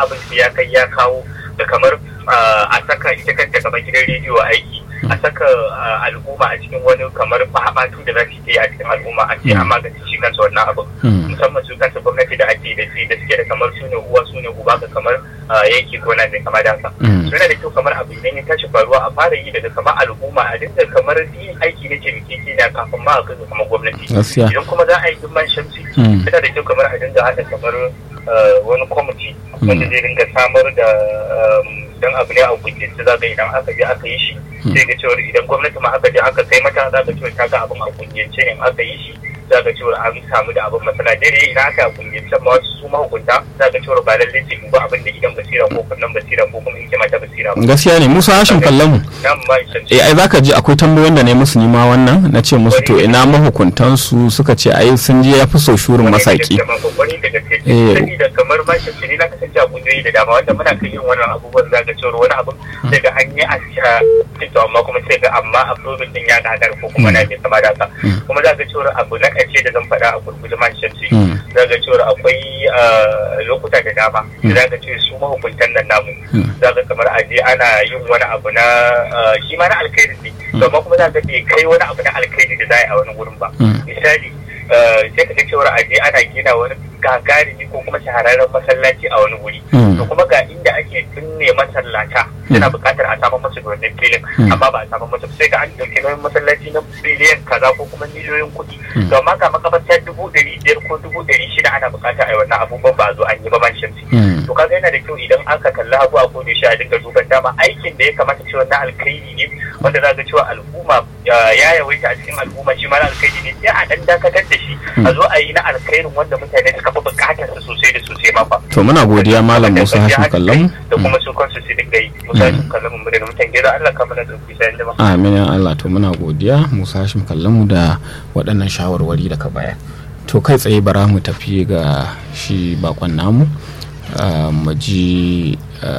abin sai ya kai ya kawo da kamar a saka ita kanta kamar gidan rediyo aiki a saka al'umma a cikin wani kamar mahaɓatu da za su yi a cikin al'umma a ce an magance shi kansa wannan abin musamman su kansa gwamnati da ake da su da suke da kamar su ne uwa su ne uba ka kamar yanki ko na da kama da haka suna da kyau kamar abu idan ya tashi faruwa a fara yi daga kamar al'umma a dinga kamar yin aiki na taimake na kafin ma a kai kamar gwamnati idan kuma za a yi himman shamsi yana da kyau kamar a dinga haɗa kamar wani kwamiti wanda zai dinga samar da dan abu ne a kungiyance za ga idan aka je aka yi shi sai ga cewa idan gwamnati ma aka je aka kai mata za ga cewa ta ga abin a kungiyance in aka yi shi za ga cewa an samu da abin masana daidai idan aka kungiyance ma wasu su mahukunta za ga cewa ba lallai su duba abin da idan basira ko kunnan basira ko kuma hikima ta basira ba gaskiya ne musa hashin kallon mu eh ai zaka ji akwai tambayoyin da ne musu nima wannan na ce musu to ina mahukuntan su suka ce ai sun je ya fi so shurin masaki eh da kamar ma shi ne na kasance a kungiyoyi da dama wanda muna kai irin wannan abubuwan za ga cewa wani abin sai ga an yi a to amma kuma sai ga amma approving din ya gadar ko kuma na mai kama da haka kuma za ga cewa abu na ƙarshe da zan faɗa a gurguje man shamsi za ga cewa akwai lokuta da dama da za ga cewa su mahukuntan nan namu za ga kamar a je ana yin wani abu na shi ma na alkhairi ne to amma kuma za ga bai kai wani abu na alkhairi da za a yi a wani wurin ba misali sai ka ga cewa a je ana gina wani gagarumi ko kuma shahararren masallaci a wani wuri to kuma ga inda ake binne masallata suna buƙatar a samu musu wannan filin amma ba a samu musu sai ga an dauki nauyin masallaci na biliyan kaza ko kuma miliyoyin kuɗi to amma ga makabarta dubu ɗari biyar ko dubu ɗari shida ana buƙata a yi wannan abubuwan ba a zo an yi ba man shamsi to kaga yana da kyau idan aka kalli abu a kodin shi a dinga duban dama aikin da ya kamata cewa na alkhairi ne wanda za ga cewa al'umma ya yawaita a cikin al'umma shi ma na alkhairi ne sai a dan dakatar da shi a zo a yi na alkhairin wanda mutane suka fi buƙatar su sosai da sosai ma fa to muna godiya malam Musa Hashim kallon da kuma su kansu su dinga yi Musa Hashim kallon mu da mutan gida Allah ka mana dauki sai da amin ya Allah to muna godiya Musa Hashim kallon mu da waɗannan shawarwari da ka bayar to kai tsaye bara mu tafi ga shi bakon namu mu ji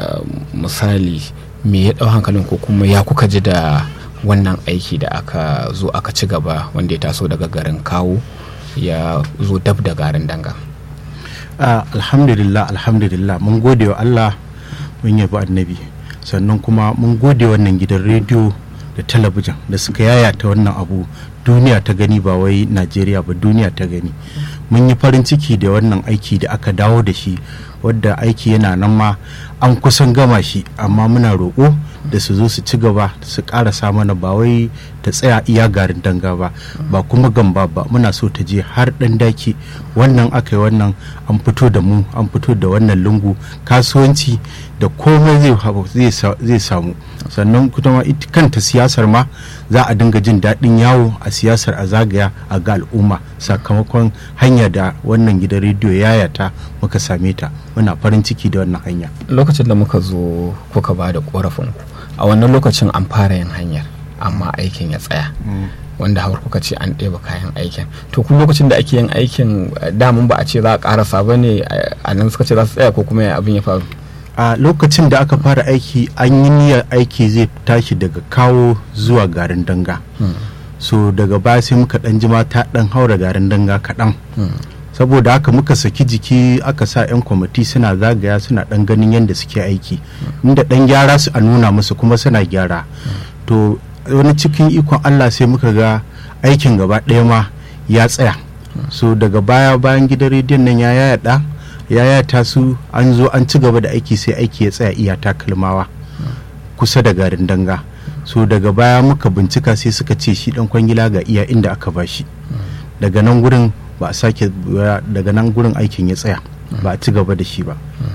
misali me ya ɗau hankalin ko kuma ya kuka ji da wannan aiki da aka zo aka ci gaba wanda ya taso daga garin kawo ya zo dab da garin danga alhamdulillah alhamdulillah mun gode wa allah mun yabi annabi sannan kuma mun gode wannan gidan rediyo da talabijin da suka yayata wannan abu duniya ta gani ba wai najeriya ba duniya ta gani mun yi farin ciki da wannan aiki da aka dawo da shi wadda aiki yana nan ma an kusan gama shi amma muna roƙo da su zo su ci gaba su ƙarasa mana ba wai ta tsaya iya garin danga ba ba kuma gamba ba muna so ta je har ɗan daki wannan aka yi wannan an fito da mu an fito da wannan lungu kasuwanci da komai zai samu sannan kuma ita kanta siyasar ma za a dinga jin daɗin yawo a siyasar a zagaya a ga al'umma sakamakon hanya da wannan gidan rediyo yayata muka same ta muna farin ciki da wannan hanya lokacin da muka zo kuka ba da korafin a wannan lokacin an fara yin hanyar amma aikin ya tsaya wanda har kuka ce an ɗeba kayan aikin to kuma lokacin da ake yin aikin damun ba a ce za a ƙarasa ba ne a nan suka ce za su tsaya ko kuma abin ya faru a lokacin da aka fara aiki an yi niyyar aiki zai tashi daga kawo zuwa garin danga so daga baya sai muka dan jima ta dan haura garin danga kaɗan saboda haka muka saki jiki aka sa 'yan kwamiti suna zagaya suna dan ganin yadda suke aiki inda dan gyara su a nuna musu kuma suna gyara to wani cikin ikon allah sai muka ga aikin gaba ɗaya ma ya tsaya so daga baya bayan gidan rediyon nan ya yada ya yata su an zo an ci gaba da aiki sai aiki ya tsaya iya takalmawa kusa da garin danga so daga baya muka bincika sai suka ce shi dan kwangila ga iya inda aka bashi daga nan gurin ba a sake daga nan gurin aikin ya tsaya ba a ci gaba da shi ba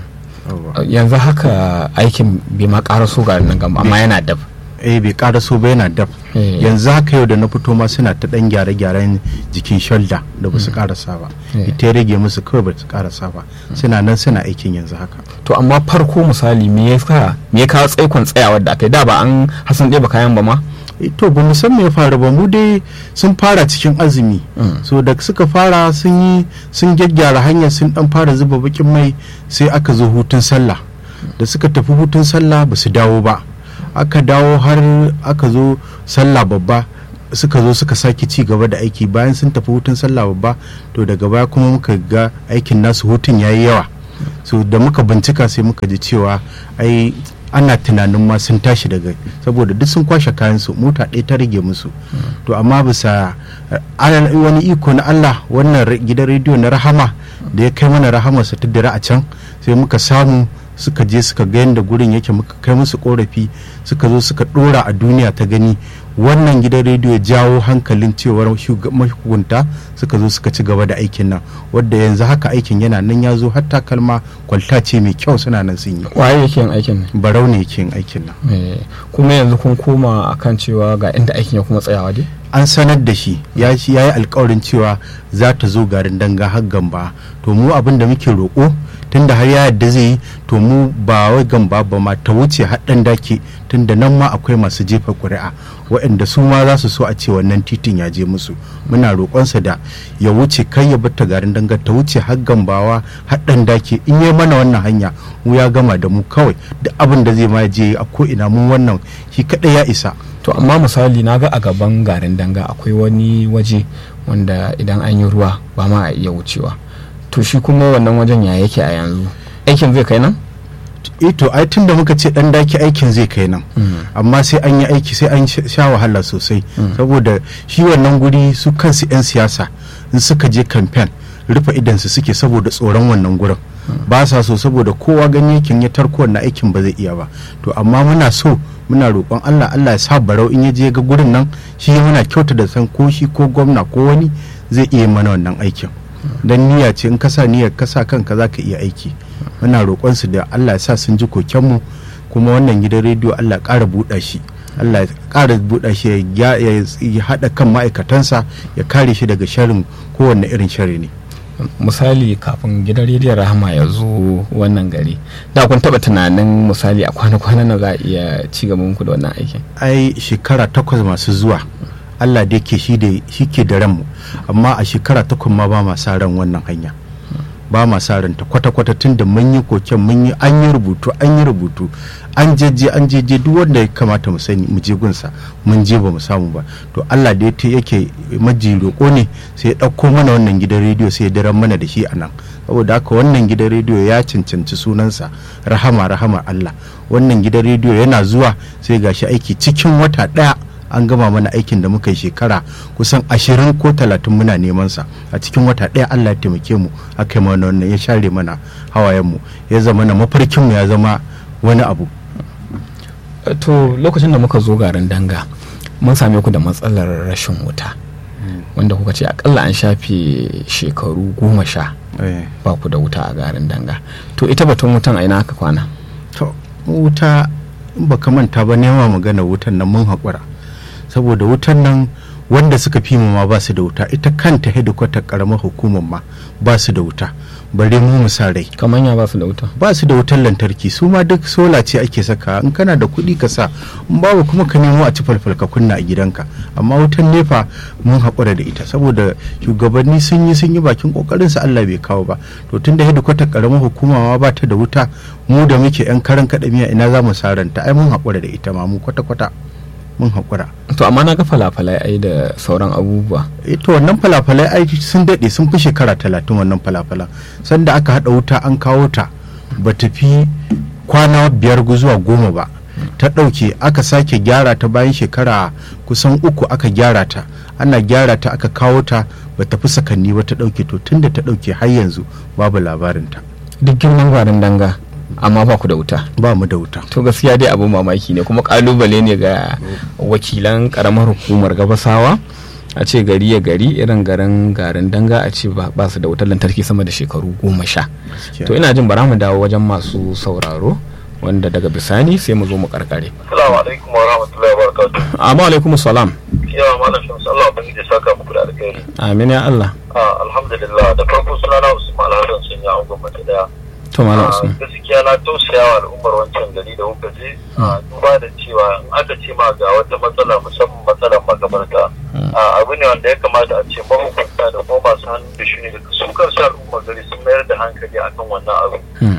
yanzu haka aikin bai ma karaso garin nan gamba amma yana dab eh bai karaso ba yana dab yanzu haka yau da na fito ma suna ta dan gyare-gyaren jikin shoulder da ba su karasa ba ita ya rage musu kawai ba su karasa ba suna nan suna aikin yanzu haka to amma farko misali me ya sa me ya kawo tsaikon tsayawa da aka yi da ba an hasan ɗeba kayan ba ma to ba mu san me ya faru ba mu dai sun fara cikin azumi so da suka fara sun yi sun gyaggyara hanyar sun dan fara zuba bakin mai sai aka zo hutun sallah da suka tafi hutun sallah ba su dawo ba aka dawo har aka zo sallah babba suka zo suka sake ci gaba da aiki bayan sun tafi hutun sallah babba to daga baya kuma muka ga aikin nasu hutun yayi yawa so da muka bincika sai muka ji cewa ai ana tunanin ma sun tashi daga saboda duk sun kwashe kayan su mota ɗaya ta rage musu to amma bisa wani iko na Allah wannan gidan rediyo na rahama da ya kai mana rahamarsa ta dira a can sai muka samu suka je suka ga yadda gurin yake muka kai musu korafi suka zo suka dora a duniya ta gani wannan gidan rediyo jawo hankalin cewar mahukunta suka zo suka ci gaba da aikin nan wadda yanzu haka aikin yana nan ya zo hatta kalma kwalta ce mai kyau suna nan sun yi waye yake yin aikin nan barau ne yake yin aikin nan kuma yanzu kun koma akan cewa ga inda aikin ya kuma tsayawa dai an sanar da shi ya yi alkawarin cewa za ta zo garin danga har gamba to mu abin da muke roƙo tunda har ya yadda zai yi to mu ba wai gamba ba ma ta wuce haɗin dake tunda nan ma akwai masu jefa ƙuri'a waɗanda su ma za su so a ce wannan titin ya je musu muna roƙonsa da ya wuce kai ya bata garin danga ta wuce har gambawa haɗin dake in yi mana wannan hanya mu ya gama da mu kawai duk abin da zai ma je a ko ina mun wannan shi kaɗai ya isa to amma misali na ga a gaban garin danga akwai wani waje wanda idan an yi ruwa ba ma a iya wucewa to shi kuma wannan wajen ya yake a yanzu aikin zai kai nan to ai tun da muka ce dan daki aikin zai kai nan amma sai an yi aiki sai an sha wahala sosai saboda shi wannan guri su kansu 'yan siyasa in suka je kamfen rufe idansu suke saboda tsoron wannan gurin ba sa so saboda kowa gani yakin ya tarko wannan aikin ba zai iya ba to amma muna so muna roƙon Allah Allah ya sa barau in ya je ga gurin nan shi muna kyauta da san ko shi ko gwamna ko wani zai iya mana wannan aikin dan niyya ce in ka sa niyyar ka sa kanka zaka iya aiki muna roƙon su da Allah ya sa sun ji kokenmu kuma wannan gidan rediyo Allah ya ƙara buɗa shi Allah ya ƙara buɗa shi ya haɗa kan ma'aikatansa ya kare shi daga sharin kowanne irin shari ne misali kafin gidan rediyon rahama ya zo wannan gari da kun taba tunanin misali a kwana-kwana na za a iya ci gaban ku da wannan aikin ai shekara takwas masu zuwa Allah da ke shi ke da ranmu amma a shekara takwas ma ba ma sa ran wannan hanya ba ma sa ranta kwata-kwata tun da mun yi koken mun yi an yi rubutu an yi rubutu an jeje an jeje duk wanda ya kamata mu sani mu je gunsa mun je ba mu samu ba to Allah da ya yake maji roƙo ne sai ya ɗauko mana wannan gidan rediyo sai ya daren mana da shi a nan saboda haka wannan gidan rediyo ya cancanci sunansa rahama rahama Allah wannan gidan rediyo yana zuwa sai gashi aiki cikin wata ɗaya an gama mana aikin da muka yi shekara kusan ashirin ko talatin muna neman sa a cikin wata ɗaya Allah ya taimake mu aka yi mana wannan ya share mana hawayen mu ya zama na mafarkin mu ya zama wani abu to lokacin da muka zo garin danga mun same ku da matsalar rashin wuta wanda kuka ce akalla an shafe shekaru goma sha ba ku da wuta a garin danga to ita batun wutan a ina aka kwana to wuta in baka manta ba nema magana wutan nan mun haƙura saboda wutan nan wanda suka fi ma ba su da wuta ita kanta hedikwatar karamar hukumar ma ba su da wuta bare mu mu sa rai kamar ya ba su da wuta ba su da wutar lantarki su ma duk sola ce ake saka in kana da kuɗi ka sa in babu kuma ka nemo a ci falfal ka kunna a gidanka amma wutan nefa mun haƙura da ita saboda shugabanni sun yi sun yi bakin kokarin su Allah bai kawo ba to tunda hedikwatar karamar hukuma ma ba ta da wuta mu da muke yan karan kaɗamiya ina za mu saranta ai mun haƙura da ita ma mu kwata-kwata mun haƙura. to amma na ga falafalai ai da sauran abubuwa to wannan falafalai ai sun daɗe sun fi shekara talatin wannan falafalan sanda aka haɗa wuta an kawo ta ba ta fi kwana biyar zuwa goma ba ta ɗauke aka sake gyara ta bayan shekara kusan uku aka gyara ta ana gyara ta aka kawo ta ba ta fi sakanni ba ta ɗauke to tunda ta ɗauke har yanzu babu labarinta duk girman gwarin danga amma ba ku da wuta ba mu da wuta to gaskiya dai abin mamaki ne kuma kalubale ne ga wakilan karamar hukumar gabasawa a ce gari ya gari irin garin garin danga a ce ba su da wutar lantarki sama da shekaru goma sha to ina jin bara mu dawo wajen masu sauraro wanda daga bisani sai mu zo mu karkare assalamu alaikum wa rahmatullahi wa barakatuh amma alaikum salam yawa malam shamsu Allah ban da saka muku da alkhairi amin ya Allah alhamdulillah da farko sunana Usman Alhassan sun yi an gwamnati daya to malam Usman gaskiya na tausaya wa al'ummar wancan gari da kuka je duba da cewa in aka ce ma ga wata matsala musamman matsalar magabarta abu ne wanda ya kamata a ce mahukunta da kuma masu hannu da shi ne da su kansu al'ummar gari sun mayar da hankali akan wannan abu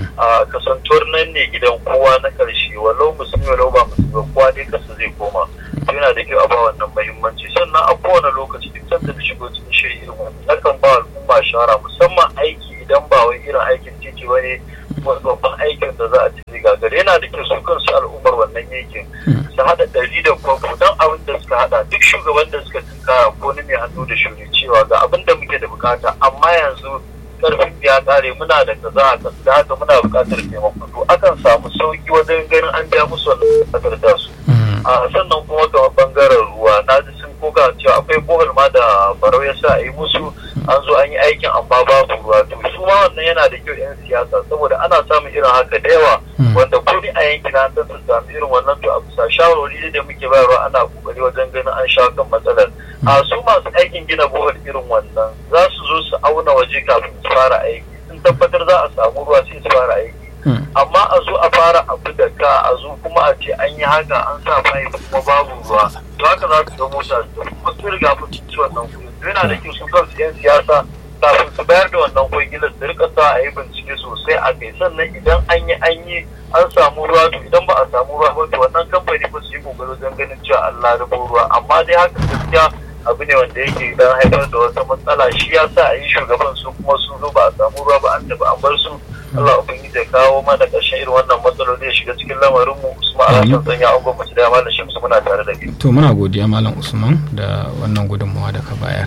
a kasantuwar nan ne gidan kowa na karshe walau musulmi walau ba musulmi kowa dai kasa zai koma yana da kyau a ba wannan muhimmanci sannan a kowane lokaci duk sanda da shigo cikin shiri irin wannan nakan ba al'umma shawara musamman aiki idan ba wai irin aikin titi ba ne babban aikin da za a ci gagare yana da kyau su kansu al'ummar wannan yankin su haɗa ɗari da kwakwo don abin da suka haɗa duk shugaban da suka tunkara ko ni mai hannu da shuri cewa ga abin da muke da bukata amma yanzu karfin ya kare muna da kaza a kasu da haka muna bukatar taimako to akan samu sauki wajen ganin an biya musu wannan bukatar da su a sannan kuma kamar bangaren ruwa na ji sun koka cewa akwai bohol ma da barau ya sa a yi musu an zo an yi aikin amma babu ruwa to su ma wannan yana da kyau 'yan siyasa saboda ana samun irin haka da yawa wanda ko ni a yankin an ta samu irin wannan to a bisa shawarwari da muke bayarwa ana kokari wajen ganin an sha kan matsalar a su masu aikin gina bohol irin wannan za su zo su auna waje kafin su fara aiki sun tabbatar za a samu ruwa sai su fara aiki amma a zo a fara abu da ka a zo kuma a ce an yi haka an sa mai kuma babu ruwa to haka za su ga mota kuma su riga mun ci wannan kuɗi yana da kyau su kansu 'yan siyasa kafin su bayar da wannan kwangilar su rika sa a yi bincike sosai a kai sannan idan an yi an yi an samu ruwa to idan ba a samu ruwa ba to wannan kamfani ba su yi kokari wajen ganin cewa Allah rubo ruwa amma dai haka gaskiya abu ne wanda yake dan haifar da wata matsala shi ya sa a yi shugaban su kuma sun zo ba a samu ruwa ba an tafi an bar su Allah ubangiji ya kawo mana ƙarshen irin wannan matsaloli ya shiga cikin lamarin mu Usman Alhassan sanya an gwamnati da malam Shamsu muna tare da ke. to muna godiya malam usman da wannan gudunmawa da ka bayar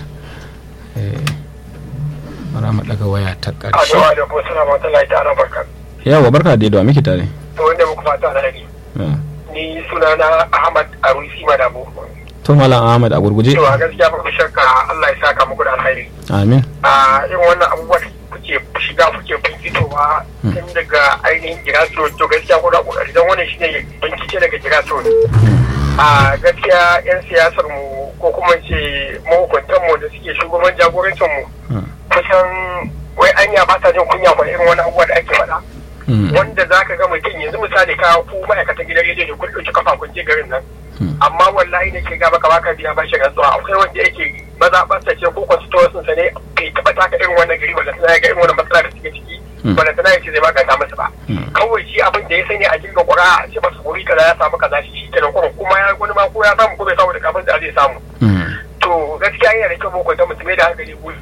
bara mu daga waya ta ƙarshe Addu'a da kuma suna mata lai ta barka. yawa barka da da muke tare To wanda muku fata alheri. Ni sunana Ahmad Arusi Madabu. to malam ahmad a gurguje Cewa gaskiya babu shakka Allah ya saka muku da alheri. amin A irin wannan abubuwa da kuke shiga kuke bincitowa tun daga ainihin giraso to gaskiya kuna kokari don wannan shine bincike daga giraso a gaskiya yan siyasar mu ko kuma ce mahukuntan mu da suke shugaban jagorancin mu kusan wai anya ba ta jin kunya ba irin wani abubuwa da ake faɗa wanda za ka ga mutum yanzu misali ka ku ma'aikatan gidan rediyo ne kun ɗauki kafa kun je garin nan amma wallahi ne ke ga baka baka biya ba shi rantsuwa akwai wanda yake mazaɓarsa ce ko constituency sa ne bai taɓa taka irin wannan gari wanda tana ga irin wannan matsala da suke ciki wanda tana yace zai maganta masa ba kawai shi abin da ya sani a jirgin ƙura a ce masa wuri kaza ya samu kaza shi kenan kuma kuma ya wani ma ko ya samu ko bai samu da kafin da zai samu to gaskiya yana da kyau mu kwanta mutum da hankali guri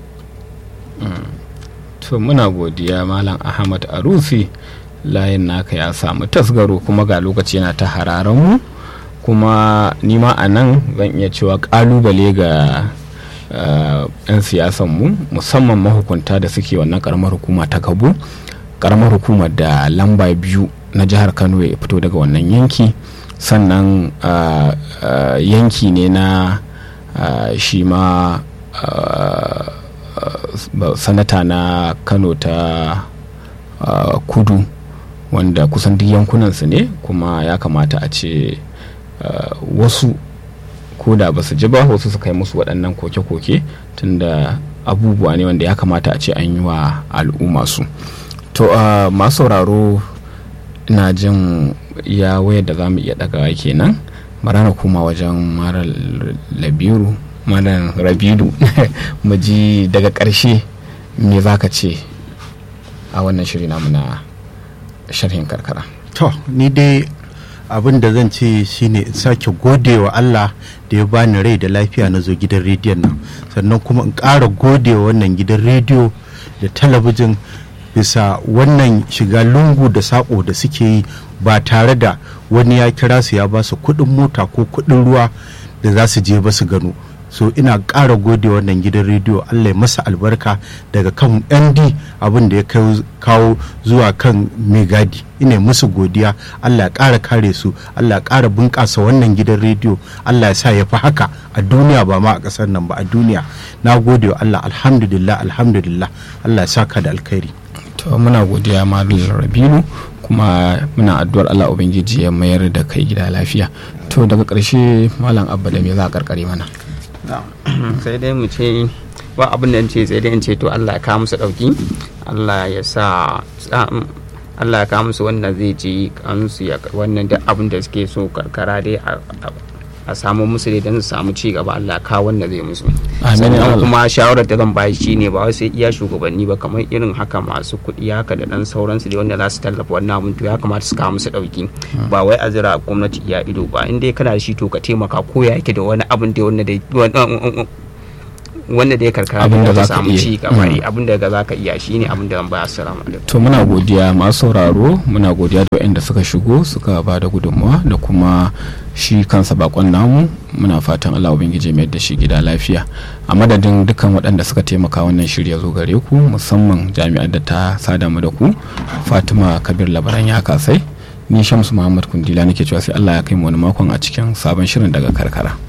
to muna godiya malam ahmad arusi layin naka ya samu tasgaro kuma ga lokaci yana ta hararen mu kuma nima a nan zan iya cewa kalubale ga yan siyasan mu musamman mahukunta da suke wannan karamar hukuma ta kabu karamar hukumar da lamba biyu na jihar kano ya fito daga wannan yanki sannan yanki ne na shi ma sanata na kano ta kudu wanda kusan duk yankunansu ne kuma ya kamata a ce wasu ko da ba su ji ba wasu su kai musu waɗannan koke-koke tunda abubuwa ne wanda ya kamata a ce an yi wa al'umma su to masu sauraro ina jin ya wayar da za mu iya ɗagawa kenan marana kuma wajen mara labiru malam rabidu mu ji daga ƙarshe me za ka ce a wannan shiri namu na sharhin karkara to ni dai abin da zan ce shine in sake gode wa Allah da ya bani rai da lafiya na zo gidan rediyon nan sannan kuma in ƙara gode wa wannan gidan rediyo da talabijin bisa wannan shiga lungu da saƙo da suke yi ba tare da wani ya kira su ya ba su kuɗin mota ko kuɗin ruwa da za su je ba su gano so ina ƙara gode wannan gidan rediyo allah ya masa albarka daga kan nd abin da ya kawo zuwa kan megadi ina musu godiya allah ya ƙara kare su allah ya ƙara bunƙasa wannan gidan rediyo allah ya sa ya fi haka a duniya ba ma a ƙasar nan ba a duniya na gode wa allah alhamdulillah alhamdulillah allah ya sa ka da alkhairi to muna godiya malam rabilu kuma muna addu'ar allah ubangiji ya mayar da kai gida lafiya to daga ƙarshe malam abba da me za a karkare mana sai dai mu ce ba abin da ce sai dai in ce to Allah ya kawo musu dauki Allah ya sa Allah ya kawo musu wannan zai ji kansu ya wannan duk abin da suke so karkara dai a samu musu dai don su samu ci gaba Allah ya kawo wannan zai musu sannan kuma shawarar da zan bayi shine ba wai sai iya shugabanni ba kamar irin haka masu kuɗi haka da dan sauransu dai wanda za su tallafa wannan abin to ya kamata su kawo musu dauki ba wai a zira gwamnati iya ido ba in dai kana da shi to ka taimaka ko ya yake da wani abin da wanda wanda dai karkara Abin da da za ka samu iya. ci gaba Mm. abin da za ka iya shine abin da ba assalamu alaikum to muna godiya masu sauraro muna godiya da waɗanda suka shigo suka ba da gudunmawa da kuma shi kansa bakon namu muna fatan allah ubangiji mai da shi gida lafiya a madadin dukkan waɗanda suka taimaka wannan shirya zo gare ku musamman jami'ar da ta sada mu da ku fatima kabir labaran ya kasai ni shamsu muhammad kundila nake cewa sai allah ya kai mu wani makon a cikin sabon shirin daga karkara